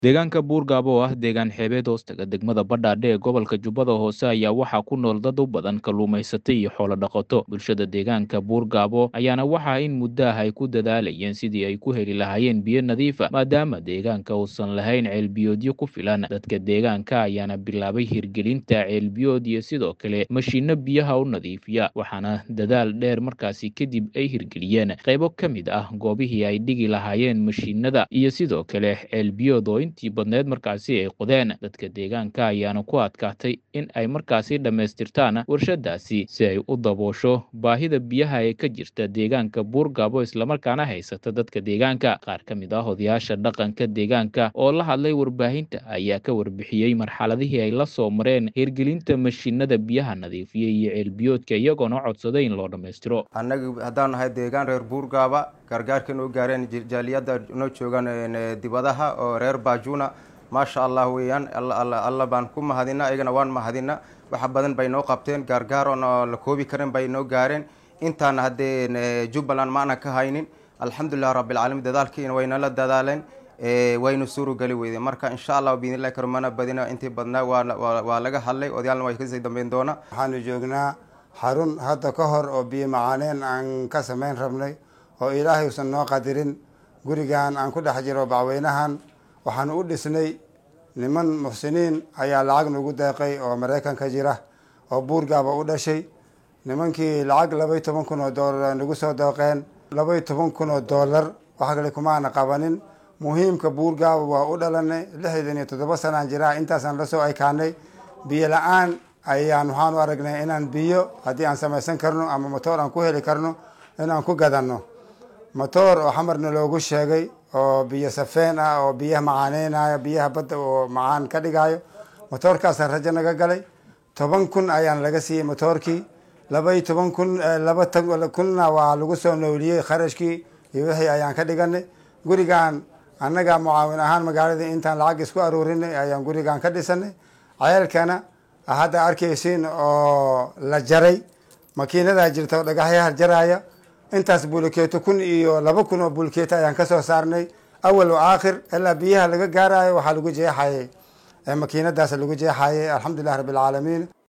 deegaanka buurgaabo oo ah deegaan xeebeed hoostaga degmada badhaadhe ee gobolka jubbada hoose ayaa waxaa ku nool dad u badan kalluumaysata iyo xoolo dhaqato bulshada deegaanka buurgaabo ayaana waxaa in muddo ah ay ku dadaalayeen sidii ay ku heli lahaayeen biyo nadiifa maadaama deegaanka uusan lahayn ceelbiyoodyo ku filan dadka deegaanka ayaana bilaabay hirgelinta ceelbiyood iyo sidoo kale mashiinno biyaha u nadiifiya waxaana dadaal dheer markaasi kadib ay hirgeliyeen qaybo ka mid ah goobihii ay dhigi lahaayeen mashiinada iyo sidoo kale ceelbiyood oo intii badneed markaasi ay qodeen dadka deegaanka ayaana ku adkaatay in ay markaasi dhammaystirtaan warshadaasi si ay u daboosho baahida biyaha ee ka jirta deegaanka buurgaabo islamarkaana haysata dadka deegaanka qaar ka mid ah odayaasha dhaqanka deegaanka oo la hadlay warbaahinta ayaa ka warbixiyey marxaladihii ay la soo mareen hirgelinta mashiinada biyaha nadiifiya iyo ceelbiyoodka iyagoona codsaday in loo dhammaystiro annaga haddaan nahay deegaan reer buurgaaba gargaarka noo gaareen jaaliyadda noo joogaan dibadaha oo reer baajuna maasha allah weeyaan alla baan ku mahadina ayagana waan mahadina waxa badan bay noo qabteen gaargaar oon la koobi karin bay noo gaareen intaana haddee jubbaland ma aanan ka haynin alxamdulilah rabbilcaalamiin dadaalkiina waynala dadaaleen waynu suurogeli weyde marka insha allah biidnillahi karmana badina intii badnaa waa laga hadlay odayaalna way kasii dambeyn doona waxaanu joognaa xarun hadda ka hor oo biyo macaaneen aan ka samayn rabnay oo ilaahay usan noo qadirin gurigan aan ku dhex jiro bacweynahan waxaanu u dhisnay niman muxsiniin ayaa lacag nagu deeqay oo maraykanka jira oo buurgaaba u dhashay nimankii lacag labaiy toban kun oo doolar nagu soo deeqeen labaiy toban kun oo doolar wax kale kumaana qabanin muhiimka buurgaaba waa u dhalanay lixdan iyo toddoba sanaan jiraa intaasaan lasoo ekaanay biyo la-aan ayaan waxaan u aragnay inaan biyo haddii aan samaysan karno ama motoor aan ku heli karno inaan ku gadanno motoor oo xamarna loogu sheegay oo biyo safeen ah oo biyaha macaaneynaya biyaha badda oo macaan ka dhigayo motoorkaasaan rajo naga galay toban kun ayaan laga siiyey motoorkii labaiy toban kun laba kunna waa lagu soo nooliyey kharashkii iyo wixii ayaan ka dhiganay gurigan annaga mucaawin ahaan magaalada intaan lacag isku aruurinay ayaan gurigan ka dhisanay ceelkana hadda arkaysiin oo la jaray makiinadaa jirta oo dhagaxyaha jaraya intaas bulkeeto kun iyo laba kun oo bulkeeto ayaan kasoo saarnay awal o aakhir ilaa biyaha laga gaarayo waxaa lagu jeexayay makiinadaas lagu jeexayay alxamdulilah rabbilcaalamiin